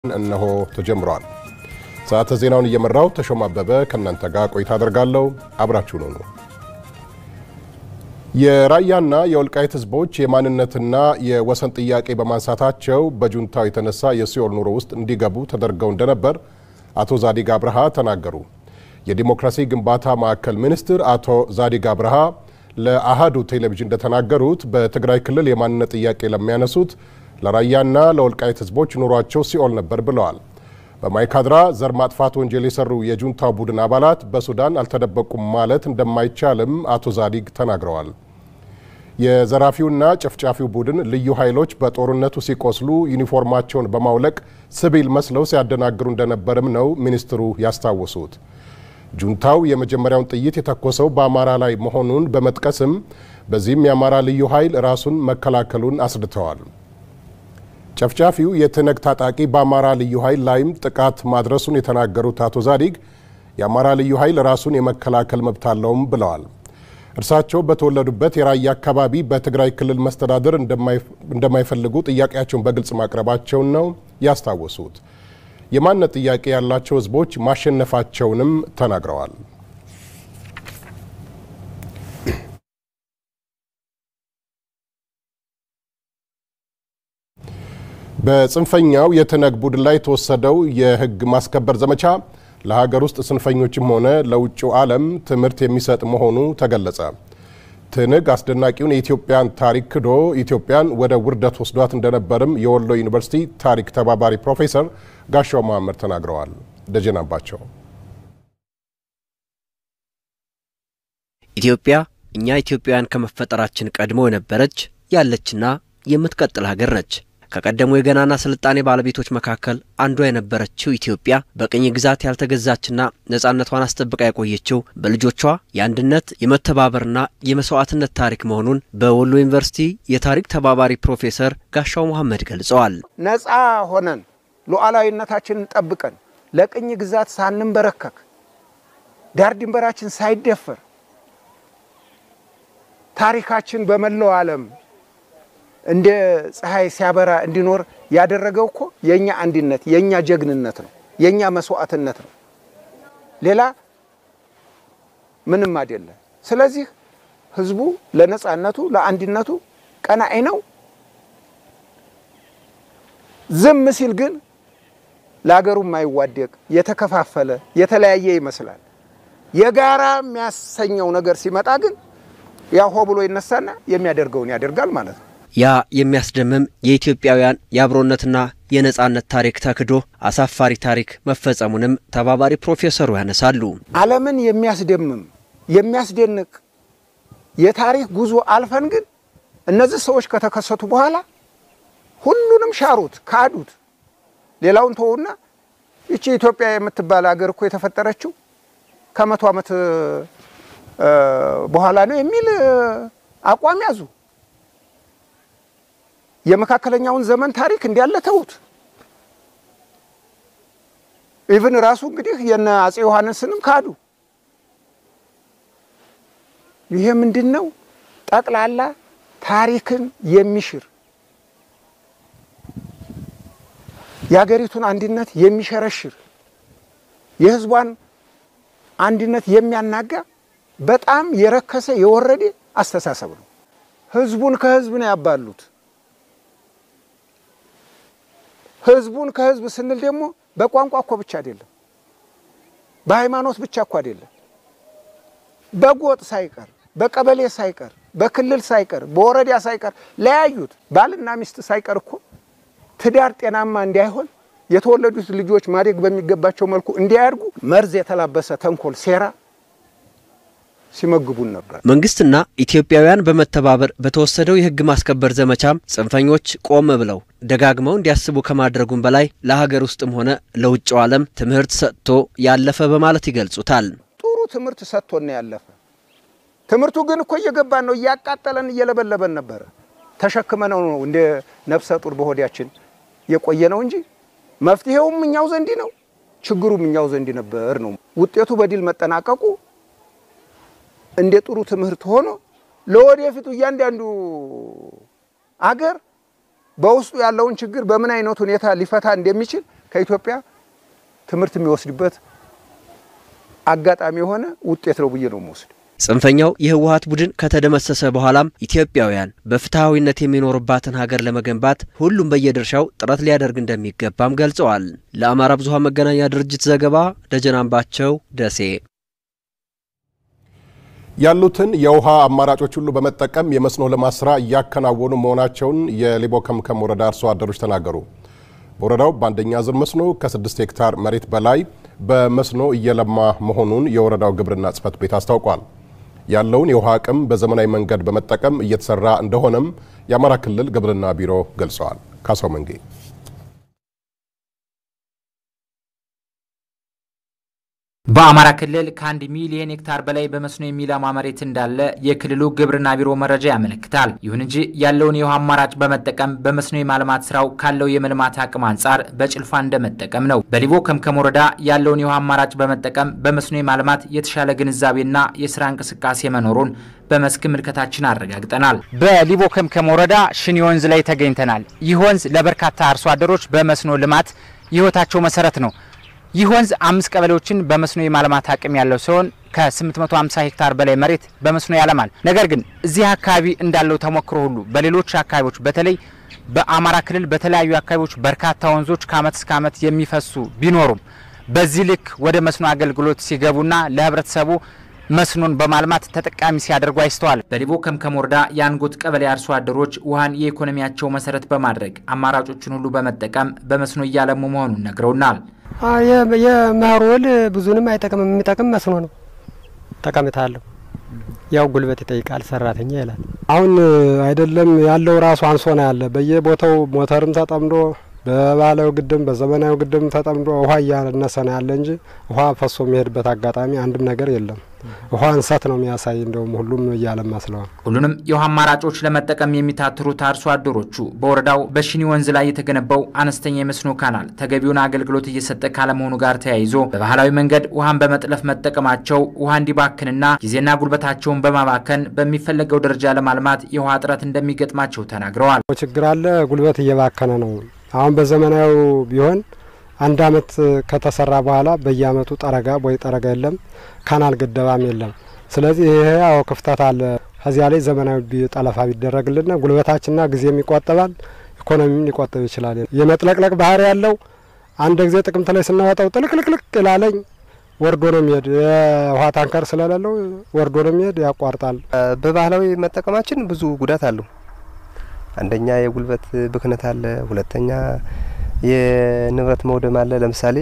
እነሆ ተጀምሯል። ሰዓተ ዜናውን እየመራው ተሾማ አበበ ከእናንተ ጋር ቆይታ አደርጋለሁ። አብራችሁ ነው ነው የራያና የወልቃይት ህዝቦች የማንነትና የወሰን ጥያቄ በማንሳታቸው በጁንታው የተነሳ የሲኦል ኑሮ ውስጥ እንዲገቡ ተደርገው እንደነበር አቶ ዛዲግ አብርሃ ተናገሩ። የዲሞክራሲ ግንባታ ማዕከል ሚኒስትር አቶ ዛዲግ አብርሃ ለአሃዱ ቴሌቪዥን እንደተናገሩት በትግራይ ክልል የማንነት ጥያቄ ለሚያነሱት ለራያና ለወልቃይት ህዝቦች ኑሯቸው ሲኦል ነበር ብለዋል። በማይካድራ ዘር ማጥፋት ወንጀል የሰሩ የጁንታው ቡድን አባላት በሱዳን አልተደበቁም ማለት እንደማይቻልም አቶ ዛዲግ ተናግረዋል። የዘራፊውና ጨፍጫፊው ቡድን ልዩ ኃይሎች በጦርነቱ ሲቆስሉ ዩኒፎርማቸውን በማውለቅ ሲቪል መስለው ሲያደናግሩ እንደነበርም ነው ሚኒስትሩ ያስታወሱት። ጁንታው የመጀመሪያውን ጥይት የተኮሰው በአማራ ላይ መሆኑን በመጥቀስም በዚህም የአማራ ልዩ ኃይል ራሱን መከላከሉን አስድተዋል። ጨፍጫፊው የትነግ ታጣቂ በአማራ ልዩ ኃይል ላይም ጥቃት ማድረሱን የተናገሩት አቶ ዛዲግ የአማራ ልዩ ኃይል ራሱን የመከላከል መብት አለውም ብለዋል። እርሳቸው በተወለዱበት የራያ አካባቢ በትግራይ ክልል መስተዳደር እንደማይፈልጉ ጥያቄያቸውን በግልጽ ማቅረባቸውን ነው ያስታወሱት። የማንነት ጥያቄ ያላቸው ህዝቦች ማሸነፋቸውንም ተናግረዋል። በጽንፈኛው የትነግ ቡድን ላይ የተወሰደው የህግ ማስከበር ዘመቻ ለሀገር ውስጥ ጽንፈኞችም ሆነ ለውጭው ዓለም ትምህርት የሚሰጥ መሆኑ ተገለጸ። ትንግ አስደናቂውን የኢትዮጵያን ታሪክ ክዶ ኢትዮጵያን ወደ ውርደት ወስዷት እንደነበርም የወሎ ዩኒቨርሲቲ ታሪክ ተባባሪ ፕሮፌሰር ጋሻው መሀመድ ተናግረዋል። ደጀናባቸው ኢትዮጵያ እኛ ኢትዮጵያውያን ከመፈጠራችን ቀድሞ የነበረች ያለችና የምትቀጥል ሀገር ነች። ከቀደሙ የገናና ስልጣኔ ባለቤቶች መካከል አንዷ የነበረችው ኢትዮጵያ በቅኝ ግዛት ያልተገዛችና ነጻነቷን አስጠብቃ የቆየችው በልጆቿ የአንድነት የመተባበርና የመስዋዕትነት ታሪክ መሆኑን በወሎ ዩኒቨርሲቲ የታሪክ ተባባሪ ፕሮፌሰር ጋሻው መሐመድ ገልጸዋል። ነጻ ሆነን ሉዓላዊነታችንን ጠብቀን ለቅኝ ግዛት ሳንንበረከክ ዳር ድንበራችን ሳይደፈር ታሪካችን በመላው ዓለም እንደ ፀሐይ ሲያበራ እንዲኖር ያደረገው እኮ የኛ አንድነት፣ የኛ ጀግንነት ነው፣ የኛ መስዋዕትነት ነው። ሌላ ምንም አይደለም። ስለዚህ ህዝቡ ለነጻነቱ ለአንድነቱ ቀናኢ ነው። ዝም ሲል ግን ለሀገሩ የማይዋደቅ የተከፋፈለ የተለያየ ይመስላል። የጋራ የሚያሰኘው ነገር ሲመጣ ግን ያው ሆ ብሎ ይነሳና የሚያደርገውን ያደርጋል ማለት ነው። ያ የሚያስደምም የኢትዮጵያውያን የአብሮነትና የነጻነት ታሪክ ተክዶ አሳፋሪ ታሪክ መፈጸሙንም ተባባሪ ፕሮፌሰሩ ያነሳሉ። ዓለምን የሚያስደምም የሚያስደንቅ የታሪክ ጉዞ አልፈን ግን እነዚህ ሰዎች ከተከሰቱ በኋላ ሁሉንም ሻሩት፣ ካዱት። ሌላውን ተውና ይቺ ኢትዮጵያ የምትባል ሀገር እኮ የተፈጠረችው ከመቶ ዓመት በኋላ ነው የሚል አቋም ያዙ። የመካከለኛውን ዘመን ታሪክ እንዲያለ ተዉት። ኢቭን ራሱ እንግዲህ የነ አጼ ዮሐንስንም ካዱ። ይሄ ምንድን ነው? ጠቅላላ ታሪክን የሚሽር የሀገሪቱን አንድነት የሚሸረሽር የሕዝቧን አንድነት የሚያናጋ በጣም የረከሰ የወረደ አስተሳሰብ ነው። ሕዝቡን ከሕዝብ ነው ያባሉት። ህዝቡን ከህዝብ ስንል ደግሞ በቋንቋ እኮ ብቻ አይደለም፣ በሃይማኖት ብቻ እኮ አይደለም፣ በጎጥ ሳይቀር፣ በቀበሌ ሳይቀር፣ በክልል ሳይቀር፣ በወረዳ ሳይቀር ለያዩት። ባልና ሚስት ሳይቀር እኮ ትዳር ጤናማ እንዳይሆን የተወለዱት ልጆች ማደግ በሚገባቸው መልኩ እንዲያድጉ መርዝ የተላበሰ ተንኮል፣ ሴራ ሲመግቡን ነበር። መንግስትና ኢትዮጵያውያን በመተባበር በተወሰደው የህግ ማስከበር ዘመቻም ጽንፈኞች ቆም ብለው ደጋግመው እንዲያስቡ ከማድረጉም በላይ ለሀገር ውስጥም ሆነ ለውጭው ዓለም ትምህርት ሰጥቶ ያለፈ በማለት ይገልጹታል። ጥሩ ትምህርት ሰጥቶን ያለፈ። ትምህርቱ ግን እኮ እየገባን ነው፣ እያቃጠለን እየለበለበን ነበረ። ተሸክመነው ነው እንደ ነፍሰ ጡር በሆዳችን የቆየ ነው እንጂ መፍትሄውም እኛው ዘንድ ነው፣ ችግሩም እኛው ዘንድ ነበር ነው። ውጤቱ በድል መጠናቀቁ እንደ ጥሩ ትምህርት ሆኖ ለወደፊቱ እያንዳንዱ አገር በውስጡ ያለውን ችግር በምን አይነት ሁኔታ ሊፈታ እንደሚችል ከኢትዮጵያ ትምህርት የሚወስድበት አጋጣሚ የሆነ ውጤት ነው ብዬ ነው የምወስድ። ጽንፈኛው የህወሀት ቡድን ከተደመሰሰ በኋላም ኢትዮጵያውያን በፍትሐዊነት የሚኖርባትን ሀገር ለመገንባት ሁሉም በየድርሻው ጥረት ሊያደርግ እንደሚገባም ገልጸዋል። ለአማራ ብዙኃን መገናኛ ድርጅት ዘገባ ደጀን አምባቸው ደሴ። ያሉትን የውሃ አማራጮች ሁሉ በመጠቀም የመስኖ ልማት ስራ እያከናወኑ መሆናቸውን የሊቦ ከምከም ወረዳ አርሶ አደሮች ተናገሩ። በወረዳው በአንደኛ ዙር መስኖ ከ6 ሄክታር መሬት በላይ በመስኖ እየለማ መሆኑን የወረዳው ግብርና ጽሕፈት ቤት አስታውቋል። ያለውን የውሃ አቅም በዘመናዊ መንገድ በመጠቀም እየተሰራ እንደሆነም የአማራ ክልል ግብርና ቢሮ ገልጸዋል። ካሳው መንጌ በአማራ ክልል ከአንድ ሚሊዮን ሄክታር በላይ በመስኖ የሚለማ መሬት እንዳለ የክልሉ ግብርና ቢሮ መረጃ ያመለክታል። ይሁን እንጂ ያለውን የውሃ አማራጭ በመጠቀም በመስኖ የማልማት ስራው ካለው የመልማት አቅም አንጻር በጭልፋ እንደመጠቀም ነው። በሊቦ ከምከም ወረዳ ያለውን የውሃ አማራጭ በመጠቀም በመስኖ የማልማት የተሻለ ግንዛቤና የስራ እንቅስቃሴ መኖሩን በመስክ ምልከታችን አረጋግጠናል። በሊቦ ከምከም ወረዳ ሽኒ ወንዝ ላይ ተገኝተናል። ይህ ወንዝ ለበርካታ አርሶ አደሮች በመስኖ ልማት የህይወታቸው መሰረት ነው። ይህ ወንዝ አምስት ቀበሌዎችን በመስኖ የማልማት አቅም ያለው ሲሆን ከ850 ሄክታር በላይ መሬት በመስኖ ያለማል። ነገር ግን እዚህ አካባቢ እንዳለው ተሞክሮ ሁሉ በሌሎች አካባቢዎች በተለይ በአማራ ክልል በተለያዩ አካባቢዎች በርካታ ወንዞች ከአመት እስከ አመት የሚፈሱ ቢኖሩም በዚህ ልክ ወደ መስኖ አገልግሎት ሲገቡና ለህብረተሰቡ መስኖን በማልማት ተጠቃሚ ሲያደርጉ አይስተዋል። በሊቦ ከምከም ወረዳ የአንጎት ቀበሌ አርሶ አደሮች ውሃን የኢኮኖሚያቸው መሰረት በማድረግ አማራጮችን ሁሉ በመጠቀም በመስኖ እያለሙ መሆኑን ነግረውናል። የመኸር ውል ብዙንም አይጠቅምም። የሚጠቅም መስኖ ነው። ጠቀሜታ አለው። ያው ጉልበት ይጠይቃል፣ ሰራተኛ ይላል። አሁን አይደለም ያለው ራሱ አንሶ ነው ያለ በየቦታው ሞተርም ተጠምዶ በባህላዊ ግድም በዘመናዊ ግድም ተጠምዶ ውሃ እያነሰ ነው ያለ እንጂ ውሃ ፈሶ የሚሄድበት አጋጣሚ አንድም ነገር የለም። ውሃ እንሰት ነው የሚያሳይ። እንደውም ሁሉም እያለማ ስለሆነ ሁሉንም የውሃ አማራጮች ለመጠቀም የሚታትሩት አርሶ አደሮቹ በወረዳው በሽኒ ወንዝ ላይ የተገነባው አነስተኛ የመስኖ ካናል ተገቢውን አገልግሎት እየሰጠ ካለመሆኑ ጋር ተያይዞ በባህላዊ መንገድ ውሃን በመጥለፍ መጠቀማቸው ውሃ እንዲባክንና ጊዜና ጉልበታቸውን በማባከን በሚፈለገው ደረጃ ለማልማት የውሃ እጥረት እንደሚገጥማቸው ተናግረዋል። ችግር አለ። ጉልበት እየባከነ ነው። አሁን በዘመናዊ ቢሆን አንድ አመት ከተሰራ በኋላ በየአመቱ ጠረጋ ወይ ጠረጋ የለም፣ ካናል ግደባም የለም። ስለዚህ ይሄ ያው ክፍተት አለ። ከዚያ ላይ ዘመናዊ ጠለፋ ቢደረግልና ጉልበታችንና ጊዜም ይቆጠባል፣ ኢኮኖሚም ሊቆጠብ ይችላል። የመጥለቅለቅ ባህሪ ያለው አንድ ጊዜ ጥቅምት ላይ ስናወጣው ጥልቅልቅልቅ ይላለኝ ወርዶ ነው የሚሄድ። የውሃ ታንከር ስለሌለው ወርዶ ነው የሚሄድ፣ ያቋርጣል። በባህላዊ መጠቀማችን ብዙ ጉዳት አለው። አንደኛ የጉልበት ብክነት አለ። ሁለተኛ የንብረት መውደም አለ። ለምሳሌ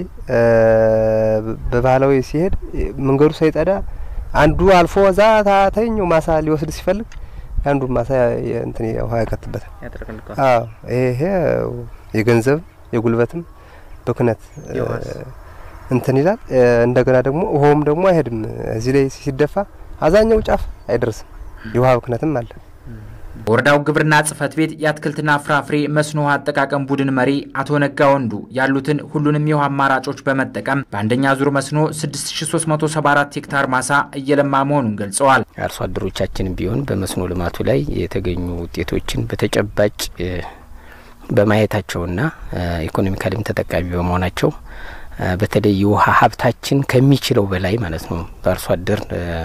በባህላዊ ሲሄድ መንገዱ ሳይጠዳ አንዱ አልፎ እዛ ታተኛው ማሳ ሊወስድ ሲፈልግ አንዱ ማሳ እንትን ውሃ ያከትበታል። አዎ ይሄ የገንዘብ የጉልበትም ብክነት እንትን ይላል። እንደገና ደግሞ ውሃውም ደግሞ አይሄድም። እዚህ ላይ ሲደፋ አዛኛው ጫፍ አይደርስም። የውሃ ብክነትም አለ። በወረዳው ግብርና ጽሕፈት ቤት የአትክልትና ፍራፍሬ መስኖ ውሃ አጠቃቀም ቡድን መሪ አቶ ነጋ ወንዱ ያሉትን ሁሉንም የውሃ አማራጮች በመጠቀም በአንደኛ ዙር መስኖ 6374 ሄክታር ማሳ እየለማ መሆኑን ገልጸዋል። አርሶ አደሮቻችን ቢሆን በመስኖ ልማቱ ላይ የተገኙ ውጤቶችን በተጨባጭ በማየታቸውና ኢኮኖሚካሊም ተጠቃሚ በመሆናቸው በተለይ የውሃ ሀብታችን ከሚችለው በላይ ማለት ነው በአርሶ አደር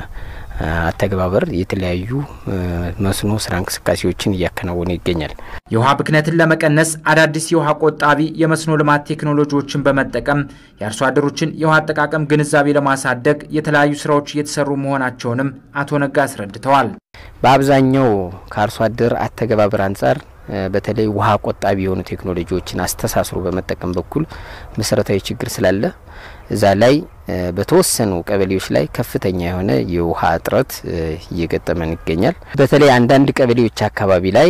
አተገባበር የተለያዩ መስኖ ስራ እንቅስቃሴዎችን እያከናወነ ይገኛል። የውሃ ብክነትን ለመቀነስ አዳዲስ የውሃ ቆጣቢ የመስኖ ልማት ቴክኖሎጂዎችን በመጠቀም የአርሶ አደሮችን የውሃ አጠቃቀም ግንዛቤ ለማሳደግ የተለያዩ ስራዎች እየተሰሩ መሆናቸውንም አቶ ነጋ አስረድተዋል። በአብዛኛው ከአርሶ አደር አተገባበር አንጻር በተለይ ውሃ ቆጣቢ የሆኑ ቴክኖሎጂዎችን አስተሳስሮ በመጠቀም በኩል መሰረታዊ ችግር ስላለ እዛ ላይ በተወሰኑ ቀበሌዎች ላይ ከፍተኛ የሆነ የውሃ እጥረት እየገጠመን ይገኛል። በተለይ አንዳንድ ቀበሌዎች አካባቢ ላይ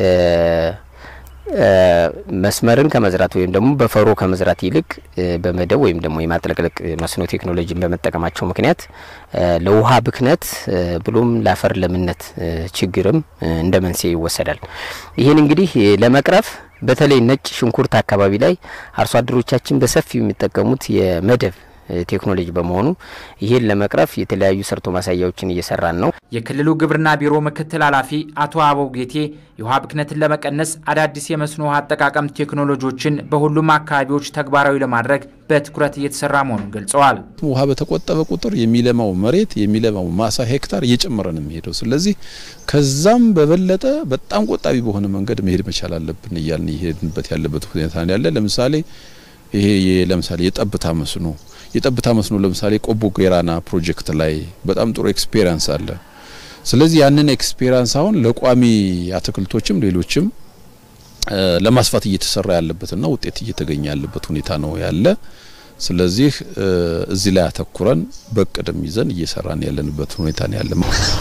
መስመርን ከመዝራት ወይም ደግሞ በፈሮ ከመዝራት ይልቅ በመደብ ወይም ደግሞ የማጥለቅለቅ መስኖ ቴክኖሎጂን በመጠቀማቸው ምክንያት ለውሃ ብክነት ብሎም ለአፈር ለምነት ችግርም እንደ መንስኤ ይወሰዳል። ይህን እንግዲህ ለመቅረፍ በተለይ ነጭ ሽንኩርት አካባቢ ላይ አርሶ አደሮቻችን በሰፊው የሚጠቀሙት የመደብ ቴክኖሎጂ በመሆኑ ይህን ለመቅረፍ የተለያዩ ሰርቶ ማሳያዎችን እየሰራን ነው። የክልሉ ግብርና ቢሮ ምክትል ኃላፊ አቶ አበው ጌቴ የውሃ ብክነትን ለመቀነስ አዳዲስ የመስኖ ውሃ አጠቃቀም ቴክኖሎጂዎችን በሁሉም አካባቢዎች ተግባራዊ ለማድረግ በትኩረት እየተሰራ መሆኑን ገልጸዋል። ውሃ በተቆጠበ ቁጥር የሚለማው መሬት የሚለማው ማሳ ሄክታር እየጨመረ ነው የሚሄደው። ስለዚህ ከዛም በበለጠ በጣም ቆጣቢ በሆነ መንገድ መሄድ መቻል አለብን እያልን እየሄድንበት ያለበት ሁኔታ ነው ያለ። ለምሳሌ ይሄ ለምሳሌ የጠብታ መስኖ የጠብታ መስኖ ለምሳሌ ቆቦ ጌራና ፕሮጀክት ላይ በጣም ጥሩ ኤክስፔሪንስ አለ። ስለዚህ ያንን ኤክስፔሪንስ አሁን ለቋሚ አትክልቶችም ሌሎችም ለማስፋት እየተሰራ ያለበትና ውጤት እየተገኘ ያለበት ሁኔታ ነው ያለ። ስለዚህ እዚህ ላይ አተኩረን በቅድም ይዘን እየሰራን ያለንበት ሁኔታ ነው ያለ።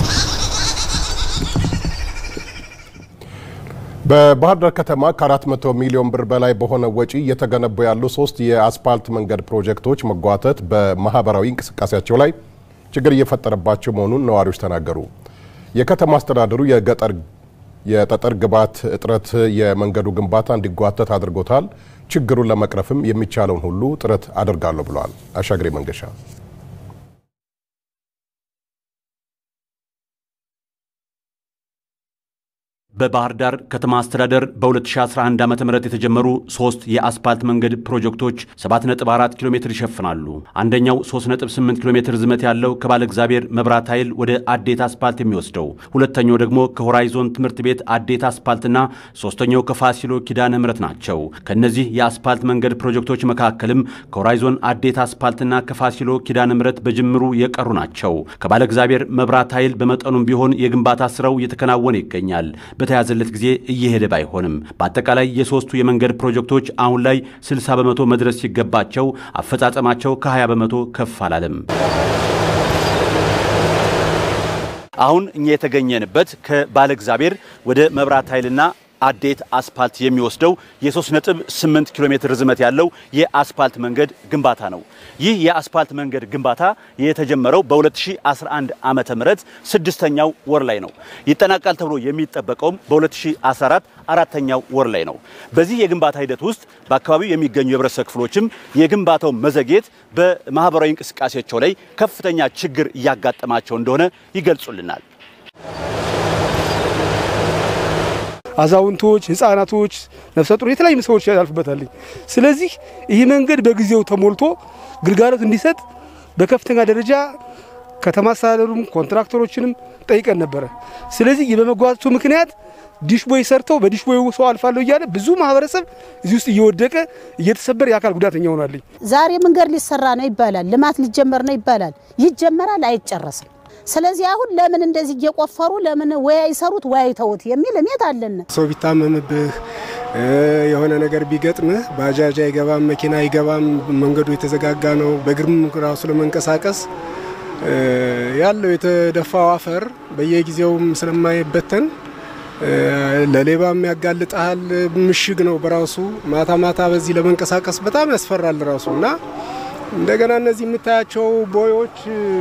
በባህር ዳር ከተማ ከ400 ሚሊዮን ብር በላይ በሆነ ወጪ እየተገነቡ ያሉ ሶስት የአስፓልት መንገድ ፕሮጀክቶች መጓተት በማህበራዊ እንቅስቃሴያቸው ላይ ችግር እየፈጠረባቸው መሆኑን ነዋሪዎች ተናገሩ። የከተማ አስተዳደሩ የገጠር የጠጠር ግብዓት እጥረት የመንገዱ ግንባታ እንዲጓተት አድርጎታል። ችግሩን ለመቅረፍም የሚቻለውን ሁሉ ጥረት አድርጋለሁ ብለዋል። አሻግሬ መንገሻ በባህር ዳር ከተማ አስተዳደር በ2011 ዓ ም የተጀመሩ ሶስት የአስፓልት መንገድ ፕሮጀክቶች 7.4 ኪሎ ሜትር ይሸፍናሉ። አንደኛው 3.8 ኪሎ ሜትር ዝመት ያለው ከባለ እግዚአብሔር መብራት ኃይል ወደ አዴት አስፓልት የሚወስደው፣ ሁለተኛው ደግሞ ከሆራይዞን ትምህርት ቤት አዴት አስፓልትና ሶስተኛው ከፋሲሎ ኪዳነ ምሕረት ናቸው። ከእነዚህ የአስፓልት መንገድ ፕሮጀክቶች መካከልም ከሆራይዞን አዴት አስፓልትና ከፋሲሎ ኪዳነ ምሕረት በጅምሩ የቀሩ ናቸው። ከባለ እግዚአብሔር መብራት ኃይል በመጠኑም ቢሆን የግንባታ ስራው እየተከናወነ ይገኛል። በተያዘለት ጊዜ እየሄደ ባይሆንም በአጠቃላይ የሶስቱ የመንገድ ፕሮጀክቶች አሁን ላይ 60 በመቶ መድረስ ሲገባቸው አፈጻጸማቸው ከ20 በመቶ ከፍ አላለም። አሁን እኛ የተገኘንበት ከባለ እግዚአብሔር ወደ መብራት ኃይልና አዴት አስፓልት የሚወስደው የ3.8 ኪሎ ሜትር ርዝመት ያለው የአስፓልት መንገድ ግንባታ ነው። ይህ የአስፓልት መንገድ ግንባታ የተጀመረው በ2011 ዓመተ ምህረት ስድስተኛው ወር ላይ ነው። ይጠናቃል ተብሎ የሚጠበቀውም በ2014 አራተኛው ወር ላይ ነው። በዚህ የግንባታ ሂደት ውስጥ በአካባቢው የሚገኙ የህብረተሰብ ክፍሎችም የግንባታው መዘግየት በማህበራዊ እንቅስቃሴያቸው ላይ ከፍተኛ ችግር እያጋጠማቸው እንደሆነ ይገልጹልናል። አዛውንቶች፣ ህጻናቶች፣ ነፍሰ ጡር የተለያዩ ሰዎች ያልፉበታል። ስለዚህ ይህ መንገድ በጊዜው ተሞልቶ ግልጋሎት እንዲሰጥ በከፍተኛ ደረጃ ከተማ አስተዳደሩም ኮንትራክተሮችንም ጠይቀን ነበረ። ስለዚህ በመጓተቱ ምክንያት ዲሽቦይ ሰርተው በዲሽቦይ ሰው አልፋለሁ እያለ ብዙ ማህበረሰብ እዚህ ውስጥ እየወደቀ እየተሰበረ የአካል ጉዳተኛ ሆናለኝ። ዛሬ መንገድ ሊሰራ ነው ይባላል፣ ልማት ሊጀመር ነው ይባላል። ይጀመራል፣ አይጨረስም። ስለዚህ አሁን ለምን እንደዚህ እየቆፈሩ ለምን ወይ አይሰሩት ወይ አይተውት የሚል እሜት አለን። ሰው ቢታመምብህ የሆነ ነገር ቢገጥምህ ባጃጅ አይገባም፣ መኪና አይገባም፣ መንገዱ የተዘጋጋ ነው። በእግርም ራሱ ለመንቀሳቀስ ያለው የተደፋው አፈር በየጊዜውም ስለማይበተን ለሌባም ያጋልጣል። ምሽግ ነው በራሱ ማታ ማታ በዚህ ለመንቀሳቀስ በጣም ያስፈራል ራሱ እና እንደገና እነዚህ የምታያቸው ቦዮች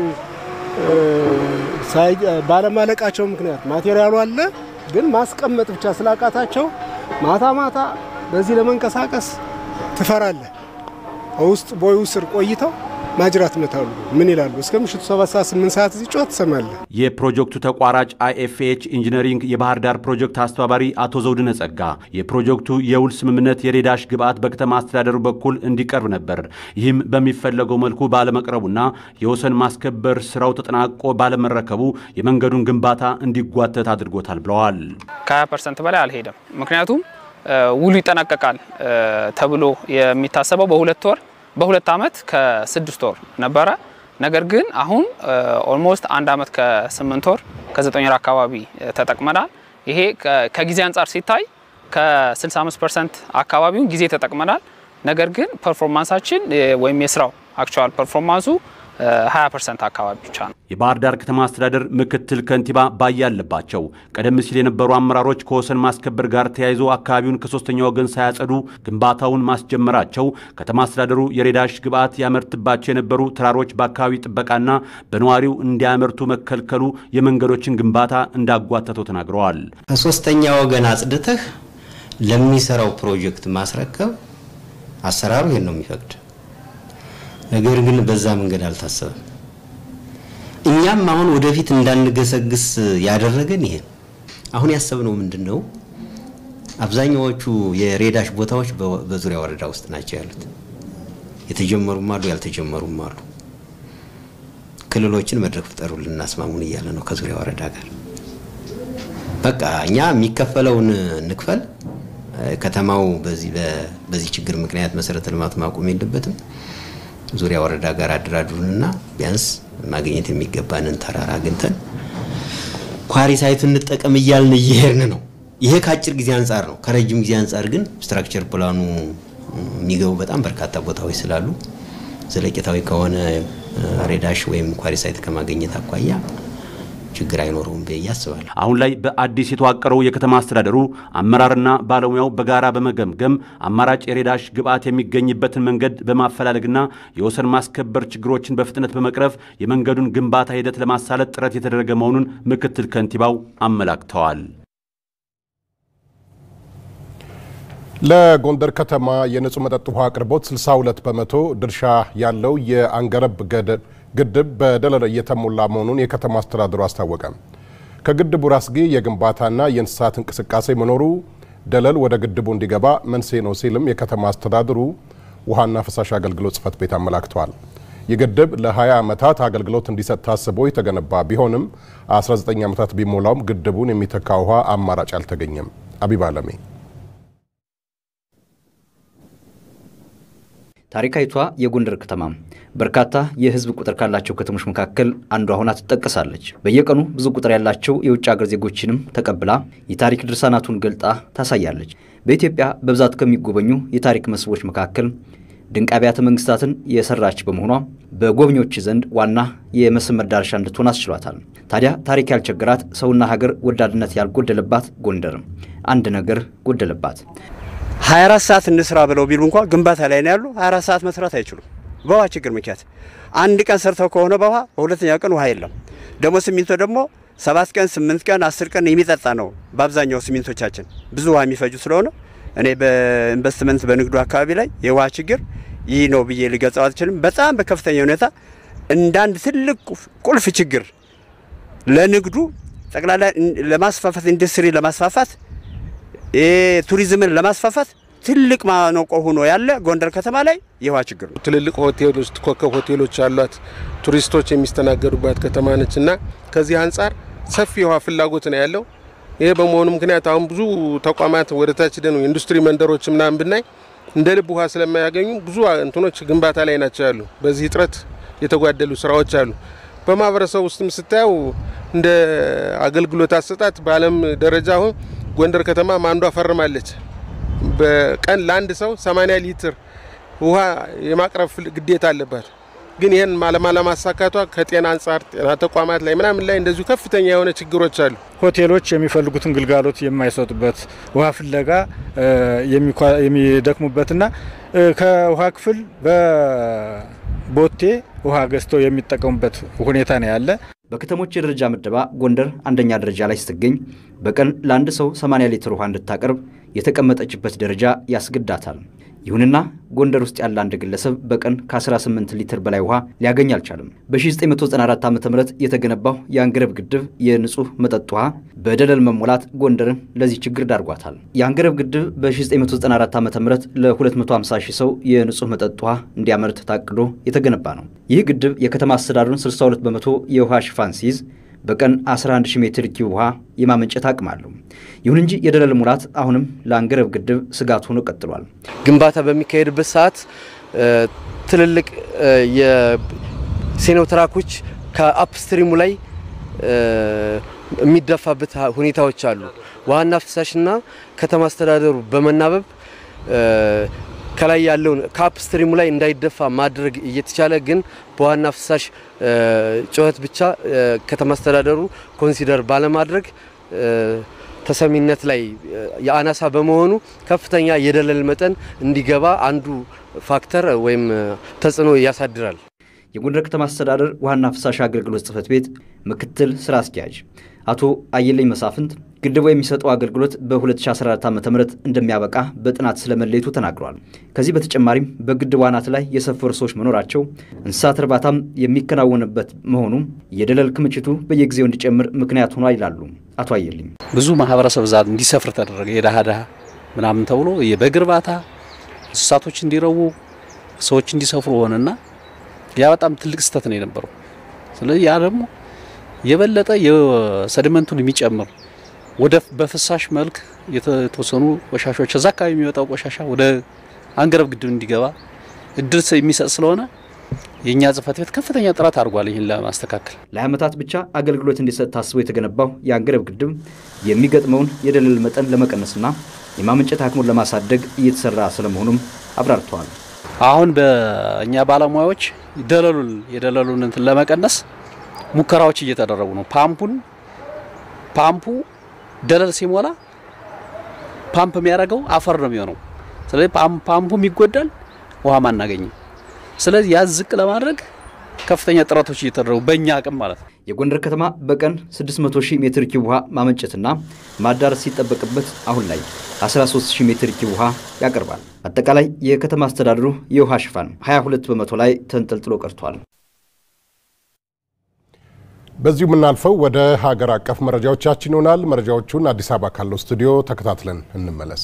ባለማለቃቸው ምክንያት ማቴሪያሉ አለ፣ ግን ማስቀመጥ ብቻ ስላቃታቸው ማታ ማታ በዚህ ለመንቀሳቀስ ትፈራለህ። ውስጥ ቦዩ ስር ቆይተው ማጅራት መታሉ። ምን ይላሉ? እስከ ምሽቱ 7 ሰዓት 8 ሰዓት እዚህ ጮህ ትሰማለህ። የፕሮጀክቱ ተቋራጭ አይኤፍኤች ኢንጂነሪንግ የባህር ዳር ፕሮጀክት አስተባባሪ አቶ ዘውድነ ጸጋ የፕሮጀክቱ የውል ስምምነት የሬዳሽ ግብዓት በከተማ አስተዳደሩ በኩል እንዲቀርብ ነበር። ይህም በሚፈለገው መልኩ ባለመቅረቡና የወሰን ማስከበር ስራው ተጠናቆ ባለመረከቡ የመንገዱን ግንባታ እንዲጓተት አድርጎታል ብለዋል። ከ20 ፐርሰንት በላይ አልሄደም። ምክንያቱም ውሉ ይጠናቀቃል ተብሎ የሚታሰበው በሁለት ወር በሁለት ዓመት ከስድስት ወር ነበረ። ነገር ግን አሁን ኦልሞስት አንድ ዓመት ከስምንት ወር ከዘጠኝ ወር አካባቢ ተጠቅመናል። ይሄ ከጊዜ አንጻር ሲታይ ከ65 ፐርሰንት አካባቢውን ጊዜ ተጠቅመናል። ነገር ግን ፐርፎርማንሳችን ወይም የስራው አክቹዋል ፐርፎርማንሱ 20 ፐርሰንት አካባቢ ብቻ ነው። የባህር ዳር ከተማ አስተዳደር ምክትል ከንቲባ ባያ አለባቸው ቀደም ሲል የነበሩ አመራሮች ከወሰን ማስከበር ጋር ተያይዞ አካባቢውን ከሶስተኛ ወገን ሳያጸዱ ግንባታውን ማስጀመራቸው ከተማ አስተዳደሩ የሬዳሽ ግብዓት ያመርትባቸው የነበሩ ተራሮች በአካባቢ ጥበቃና በነዋሪው እንዲያመርቱ መከልከሉ የመንገዶችን ግንባታ እንዳጓተተው ተናግረዋል። ከሶስተኛ ወገን አጽድተህ ለሚሰራው ፕሮጀክት ማስረከብ አሰራሩ ይሄን ነው የሚፈቅድ። ነገር ግን በዛ መንገድ አልታሰበም። እኛም አሁን ወደፊት እንዳንገሰግስ ያደረገን ይሄ ነው። አሁን ያሰብነው ምንድን ነው? አብዛኛዎቹ የሬዳሽ ቦታዎች በዙሪያ ወረዳ ውስጥ ናቸው ያሉት። የተጀመሩም አሉ፣ ያልተጀመሩም አሉ። ክልሎችን መድረክ ፍጠሩልን እናስማሙን እያለ ነው ከዙሪያ ወረዳ ጋር። በቃ እኛ የሚከፈለውን እንክፈል። ከተማው በዚህ በዚህ ችግር ምክንያት መሰረተ ልማት ማቆም የለበትም። ዙሪያ ወረዳ ጋር አደራድሩንና ቢያንስ ማግኘት የሚገባንን ተራራ አግኝተን ኳሪ ሳይቱን እንጠቀም እያልን እየሄድን ነው። ይሄ ከአጭር ጊዜ አንጻር ነው። ከረጅም ጊዜ አንጻር ግን ስትራክቸር ፕላኑ የሚገቡ በጣም በርካታ ቦታዎች ስላሉ ዘለቄታዊ ከሆነ ሬዳሽ ወይም ኳሪ ሳይት ከማግኘት አኳያ ችግር አይኖረውም ብዬ አስባለሁ። አሁን ላይ በአዲስ የተዋቀረው የከተማ አስተዳደሩ አመራርና ባለሙያው በጋራ በመገምገም አማራጭ የሬዳሽ ግብዓት የሚገኝበትን መንገድ በማፈላለግና የወሰን ማስከበር ችግሮችን በፍጥነት በመቅረፍ የመንገዱን ግንባታ ሂደት ለማሳለጥ ጥረት የተደረገ መሆኑን ምክትል ከንቲባው አመላክተዋል። ለጎንደር ከተማ የንጹህ መጠጥ ውሃ አቅርቦት 62 በመቶ ድርሻ ያለው የአንገረብ ግድብ በደለል እየተሞላ መሆኑን የከተማ አስተዳደሩ አስታወቀ። ከግድቡ ራስጌ የግንባታና የእንስሳት እንቅስቃሴ መኖሩ ደለል ወደ ግድቡ እንዲገባ መንስኤ ነው ሲልም የከተማ አስተዳደሩ ውሃና ፍሳሽ አገልግሎት ጽሕፈት ቤት አመላክተዋል። ይህ ግድብ ለ20 ዓመታት አገልግሎት እንዲሰጥ ታስቦ የተገነባ ቢሆንም 19 ዓመታት ቢሞላውም ግድቡን የሚተካ ውሃ አማራጭ አልተገኘም። አቢብ አለሜ ታሪካዊቷ የጎንደር ከተማ በርካታ የሕዝብ ቁጥር ካላቸው ከተሞች መካከል አንዷ ሆና ትጠቀሳለች። በየቀኑ ብዙ ቁጥር ያላቸው የውጭ ሀገር ዜጎችንም ተቀብላ የታሪክ ድርሳናቱን ገልጣ ታሳያለች። በኢትዮጵያ በብዛት ከሚጎበኙ የታሪክ መስህቦች መካከል ድንቅ አብያተ መንግስታትን የሰራች በመሆኗ በጎብኚዎች ዘንድ ዋና የመስህብ መዳረሻ እንድትሆን አስችሏታል። ታዲያ ታሪክ ያልቸገራት ሰውና ሀገር ወዳድነት ያልጎደለባት ጎንደር አንድ ነገር ጎደለባት። 24 ሰዓት እንስራ ብለው ቢሉ እንኳ ግንባታ ላይ ነው ያሉ። 24 ሰዓት መስራት አይችሉም በውሃ ችግር ምክንያት። አንድ ቀን ሰርተው ከሆነ በውሃ በሁለተኛ ቀን ውሃ የለም። ደግሞ ሲሚንቶ ደግሞ ሰባት ቀን ስምንት ቀን አስር ቀን የሚጠጣ ነው። በአብዛኛው ሲሚንቶቻችን ብዙ ውሃ የሚፈጁ ስለሆነ እኔ በኢንቨስትመንት በንግዱ አካባቢ ላይ የውሃ ችግር ይህ ነው ብዬ ልገልጸው አልችልም። በጣም በከፍተኛ ሁኔታ እንዳንድ ትልቅ ቁልፍ ችግር ለንግዱ ጠቅላላ ለማስፋፋት ኢንዱስትሪ ለማስፋፋት ቱሪዝምን ለማስፋፋት ትልቅ ማነቆ ሆኖ ያለ ጎንደር ከተማ ላይ የውሃ ችግር ነው። ትልልቅ ሆቴሎች፣ ኮከብ ሆቴሎች አሏት። ቱሪስቶች የሚስተናገዱባት ከተማ ነች እና ከዚህ አንጻር ሰፊ የውሃ ፍላጎት ነው ያለው። ይሄ በመሆኑ ምክንያት አሁን ብዙ ተቋማት ወደ ታች ደኑ ኢንዱስትሪ መንደሮች ምናምን ብናይ እንደ ልብ ውሃ ስለማያገኙ ብዙ እንትኖች ግንባታ ላይ ናቸው ያሉ። በዚህ እጥረት የተጓደሉ ስራዎች አሉ። በማህበረሰብ ውስጥም ስታየው እንደ አገልግሎት አሰጣጥ በዓለም ደረጃ አሁን ጎንደር ከተማ አንዷ ፈርማለች። በቀን ለአንድ ሰው 80 ሊትር ውሃ የማቅረብ ግዴታ አለባት። ግን ይህን ለማሳካቷ ከጤና አንጻር ጤና ተቋማት ላይ ምናምን ላይ እንደዚሁ ከፍተኛ የሆነ ችግሮች አሉ። ሆቴሎች የሚፈልጉትን ግልጋሎት የማይሰጡበት ውሃ ፍለጋ የሚደክሙበትና ከውሃ ክፍል በቦቴ ውሃ ገዝተው የሚጠቀሙበት ሁኔታ ነው ያለ። በከተሞች የደረጃ ምደባ ጎንደር አንደኛ ደረጃ ላይ ስትገኝ በቀን ለአንድ ሰው 80 ሊትር ውሃ እንድታቀርብ የተቀመጠችበት ደረጃ ያስገዳታል። ይሁንና ጎንደር ውስጥ ያለ አንድ ግለሰብ በቀን ከ18 ሊትር በላይ ውሃ ሊያገኝ አልቻለም። በ1994 ዓ ም የተገነባው የአንገረብ ግድብ የንጹህ መጠጥ ውሃ በደለል መሞላት ጎንደርን ለዚህ ችግር ዳርጓታል። የአንገረብ ግድብ በ1994 ዓ ም ለ250 ሺህ ሰው የንጹህ መጠጥ ውሃ እንዲያመርት ታቅዶ የተገነባ ነው። ይህ ግድብ የከተማ አስተዳደሩን 62 በመቶ የውሃ ሽፋን ሲይዝ በቀን 11 ሺህ ሜትር ኪዩብ ውሃ የማመንጨት አቅም አለው። ይሁን እንጂ የደለል ሙላት አሁንም ለአንገረብ ግድብ ስጋት ሆኖ ቀጥሏል። ግንባታ በሚካሄድበት ሰዓት ትልልቅ የሴኖትራኮች ከአፕስትሪሙ ላይ የሚደፋበት ሁኔታዎች አሉ። ውሃና ፍሳሽና ከተማ አስተዳደሩ በመናበብ ከላይ ያለውን ከአፕስትሪሙ ላይ እንዳይደፋ ማድረግ እየተቻለ ግን በዋና ፍሳሽ ጩኸት ብቻ ከተማ አስተዳደሩ ኮንሲደር ባለማድረግ ተሰሚነት ላይ የአናሳ በመሆኑ ከፍተኛ የደለል መጠን እንዲገባ አንዱ ፋክተር ወይም ተጽዕኖ ያሳድራል። የጎንደር ከተማ አስተዳደር ውሃና ፍሳሽ አገልግሎት ጽሕፈት ቤት ምክትል ስራ አስኪያጅ አቶ አየለኝ መሳፍንት ግድቡ የሚሰጠው አገልግሎት በ2014 ዓ ም እንደሚያበቃ በጥናት ስለመለየቱ ተናግረዋል። ከዚህ በተጨማሪም በግድቡ አናት ላይ የሰፈሩ ሰዎች መኖራቸው፣ እንስሳት እርባታም የሚከናወንበት መሆኑ የደለል ክምችቱ በየጊዜው እንዲጨምር ምክንያት ሆኗ ይላሉ አቶ አየልኝ። ብዙ ማህበረሰብ ዛ እንዲሰፍር ተደረገ። የድሃ ድሃ ምናምን ተብሎ የበግ እርባታ እንስሳቶች እንዲረቡ ሰዎች እንዲሰፍሩ ሆነና ያ በጣም ትልቅ ስህተት ነው የነበረው። ስለዚህ ያ ደግሞ የበለጠ የሰድመንቱን የሚጨምር ወደ በፍሳሽ መልክ የተወሰኑ ቆሻሾች እዛ አካባቢ የሚወጣው ቆሻሻ ወደ አንገረብ ግድብ እንዲገባ እድል የሚሰጥ ስለሆነ የእኛ ጽህፈት ቤት ከፍተኛ ጥረት አድርጓል ይህን ለማስተካከል። ለሀያ ዓመታት ብቻ አገልግሎት እንዲሰጥ ታስቦ የተገነባው የአንገረብ ግድብ የሚገጥመውን የደለል መጠን ለመቀነስና የማመንጨት አቅሙን ለማሳደግ እየተሰራ ስለመሆኑም አብራርተዋል። አሁን በእኛ ባለሙያዎች ደለሉን የደለሉን እንትን ለመቀነስ ሙከራዎች እየተደረጉ ነው። ፓምፑን ፓምፑ ደለል ሲሞላ ፓምፕ የሚያደርገው አፈር ነው የሚሆነው። ስለዚህ ፓምፑም ይጎዳል፣ ውሃም አናገኝም። ስለዚህ ያ ዝቅ ለማድረግ ከፍተኛ ጥረቶች እየተደረጉ በእኛ አቅም ማለት ነው። የጎንደር ከተማ በቀን 600 ሺህ ሜትር ኪዩብ ውሃ ማመንጨትና ማዳረስ ሲጠበቅበት አሁን ላይ 13 ሺህ ሜትር ኪዩብ ውሃ ያቀርባል። አጠቃላይ የከተማ አስተዳደሩ የውሃ ሽፋን 22 በመቶ ላይ ተንጠልጥሎ ቀርቷል። በዚሁ የምናልፈው ወደ ሀገር አቀፍ መረጃዎቻችን ይሆናል። መረጃዎቹን አዲስ አበባ ካለው ስቱዲዮ ተከታትለን እንመለስ።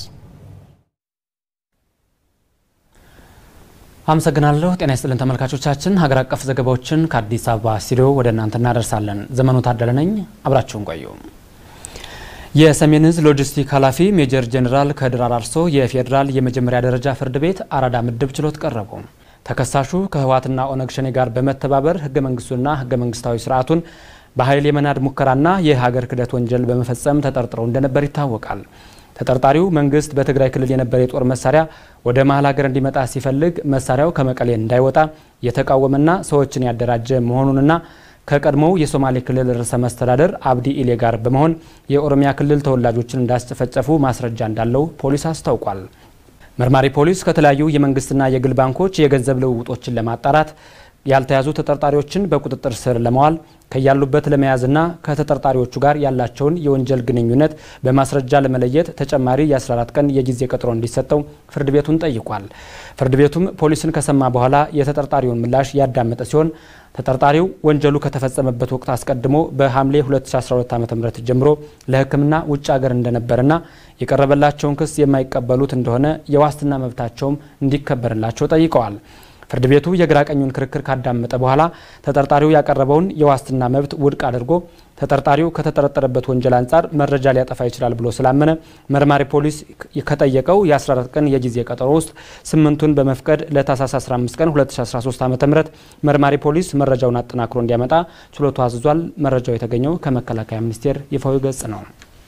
አመሰግናለሁ። ጤና ይስጥልን ተመልካቾቻችን፣ ሀገር አቀፍ ዘገባዎችን ከአዲስ አበባ ስቱዲዮ ወደ እናንተ እናደርሳለን። ዘመኑ ታደለ ነኝ፣ አብራችሁን ቆዩ። የሰሜን ዕዝ ሎጂስቲክ ኃላፊ ሜጀር ጄኔራል ከድር አራርሶ የፌዴራል የመጀመሪያ ደረጃ ፍርድ ቤት አራዳ ምድብ ችሎት ቀረቡ። ተከሳሹ ከህወሓትና ኦነግ ሸኔ ጋር በመተባበር ህገ መንግስቱና ህገ መንግስታዊ ስርዓቱን በኃይል የመናድ ሙከራና የሀገር ክህደት ወንጀል በመፈጸም ተጠርጥረው እንደነበር ይታወቃል። ተጠርጣሪው መንግስት በትግራይ ክልል የነበረ የጦር መሳሪያ ወደ መሀል ሀገር እንዲመጣ ሲፈልግ መሳሪያው ከመቀሌ እንዳይወጣ የተቃወመና ሰዎችን ያደራጀ መሆኑንና ከቀድሞው የሶማሌ ክልል ርዕሰ መስተዳደር አብዲ ኢሌ ጋር በመሆን የኦሮሚያ ክልል ተወላጆችን እንዳስጨፈጨፉ ማስረጃ እንዳለው ፖሊስ አስታውቋል። መርማሪ ፖሊስ ከተለያዩ የመንግስትና የግል ባንኮች የገንዘብ ልውውጦችን ለማጣራት ያልተያዙ ተጠርጣሪዎችን በቁጥጥር ስር ለማዋል ከያሉበት ለመያዝና ከተጠርጣሪዎቹ ጋር ያላቸውን የወንጀል ግንኙነት በማስረጃ ለመለየት ተጨማሪ የ14 ቀን የጊዜ ቀጠሮ እንዲሰጠው ፍርድ ቤቱን ጠይቋል። ፍርድ ቤቱም ፖሊስን ከሰማ በኋላ የተጠርጣሪውን ምላሽ ያዳመጠ ሲሆን ተጠርጣሪው ወንጀሉ ከተፈጸመበት ወቅት አስቀድሞ በሐምሌ 2012 ዓ.ም ጀምሮ ለሕክምና ውጭ ሀገር እንደነበርና የቀረበላቸውን ክስ የማይቀበሉት እንደሆነ የዋስትና መብታቸውም እንዲከበርላቸው ጠይቀዋል። ፍርድ ቤቱ የግራ ቀኙን ክርክር ካዳመጠ በኋላ ተጠርጣሪው ያቀረበውን የዋስትና መብት ውድቅ አድርጎ ተጠርጣሪው ከተጠረጠረበት ወንጀል አንጻር መረጃ ሊያጠፋ ይችላል ብሎ ስላመነ መርማሪ ፖሊስ ከጠየቀው የ14 ቀን የጊዜ ቀጠሮ ውስጥ ስምንቱን በመፍቀድ ለታህሳስ 15 ቀን 2013 ዓ ም መርማሪ ፖሊስ መረጃውን አጠናክሮ እንዲያመጣ ችሎቱ አዝዟል። መረጃው የተገኘው ከመከላከያ ሚኒስቴር ይፋዊ ገጽ ነው።